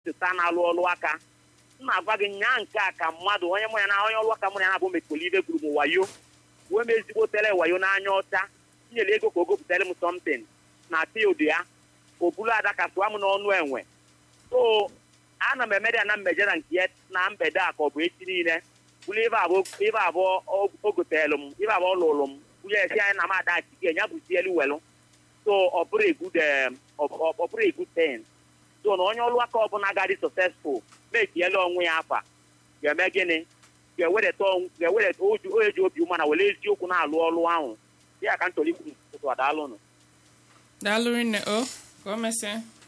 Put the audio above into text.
cheta na-alụ ọlụ aka m na-agwa gị nyaa nke a ka mmadụ onye mụ ya na onye ọlụ aka mụ na ya na-abụ mekolibe gburu m wayo wee m ezigbo tere wayo n'anya ọcha nyere ego ka o gopụtara m something na field ya o bulu ada ka tụọ m n'ọnụ enwe so ana m emere ya na mmeje na nke ya na mgbede a ka ọ bụ echi niile bụrụ ibe abụọ ibe abụọ o goteelu m ibe abụọ lụrụ m bunye esi anyị na m ada achike ya bụ sielu welu so ọ bụrụ a good um, ọ ọ bụrụ a good thing so na onye ọrụ aka ọbụla gadị successful mekiela onwe ya afa ga-eme gịnị ga-ewedata onw- ga-ewedata oju onye ji obi ụma na were eziokwu na-alụ ọrụ ahụ ya ka ntọrọ ikwu ụtụ adaalụnụ daalụ rinne o ka o mesịa